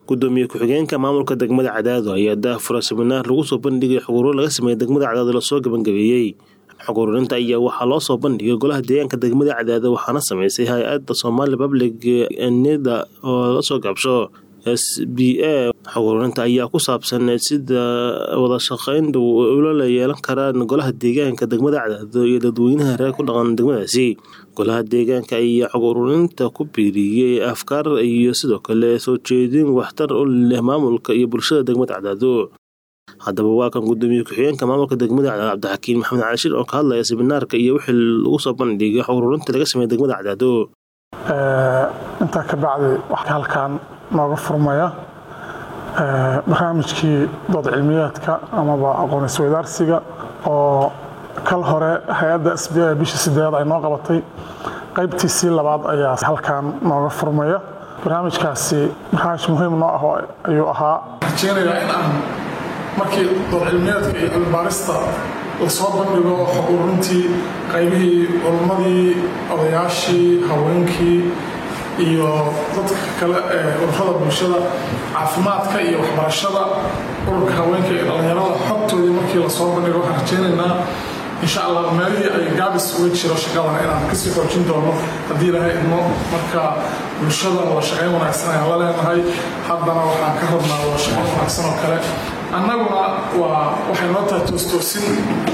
gudoomiye ku-xigeenka maamulka degmada cadaado ayaa daahfura siminaar lagu soo bandhigay xoguro laga sameeyey degmada cadaado lasoo gabangabeeyey xog ururinta ayaa waxaa loo soo bandhigay golaha deegaanka degmada cadaado waxaana sameysay hay-adda somali public nida oo lasoo gaabsho s b a xog ururinta ayaa ku saabsan sida wada shaqeyn dhow ula yeelan karaan golaha deegaanka degmada cadaado iyo dadweynaha reer ku dhaqan degmadaasi golaha deegaanka ayaa xog ururinta ku biiriyey afkaar iyo sidoo kale soo jeedin waxtar u leh maamulka iyo bulshada degmada cadaado haddaba waa kan gudoomiye ku-xigeenka maamulka degmada cadaado cabdixakiin maxamed cali shir oo ka hadlaya seminaarka iyo wixii lagu soo bandhigay xog ururinta laga sameeyey degmada cadaado intaa ka bacdi waxaa halkan nooga furmaya barnaamijkii dood cilmiyeedka amaba aqoon isweydaarsiga oo kal hore hay-adda s b a bishii sideed ay noo qabatay qaybtiisii labaad ayaa halkan nooga furmaya barnaamijkaasi barnaamij muhiim noo ah ayuu ahaa rajeynayaa in aan markii dood cilmiyeedka iyo cilmibaarista lasoo bandhigo xog ururintii qaybihii culummadii odayaashii haweenkii iyo dadka kale ee ururada bulshada caafimaadka iyo waxbarashada ururka haweenka iyo dhallinyarada xogtoodii markii lasoo bandhigo waxaan rajeynaynaa insha allah meelihii ay gaabis uga jiro shaqadan inaan kasii xoojin doono haddii ilahay idmo marka bulshada wada shaqayn wanaagsan ayaan la leenahay haddana waxaan ka rabnaa wada shaqayn wanaagsan oo kale annaguna waa waxay noo tahay toostoosin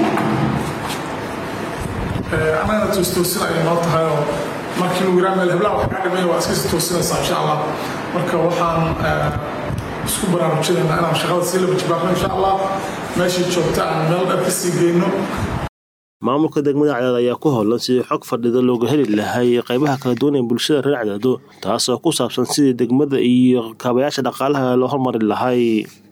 annagana toostoosin ayay noo tahay oo markii lagu yiraa meel heblaha wax kaa dhimay waa iskasii toosinaysaa insha allah marka waxaan isku baraarujinaynaa inaan shaqada sii laba jibaarno insha allah meeshii joogta aan meel dheer kasii geyno maamulka degmada cadaado ayaa ku howlan sidii xog fadhida looga heli lahay qaybaha kala duwan ee bulshada reer cadaado taasoo ku saabsan sidii degmada iyo kaabayaasha dhaqaalaha loo hormari lahay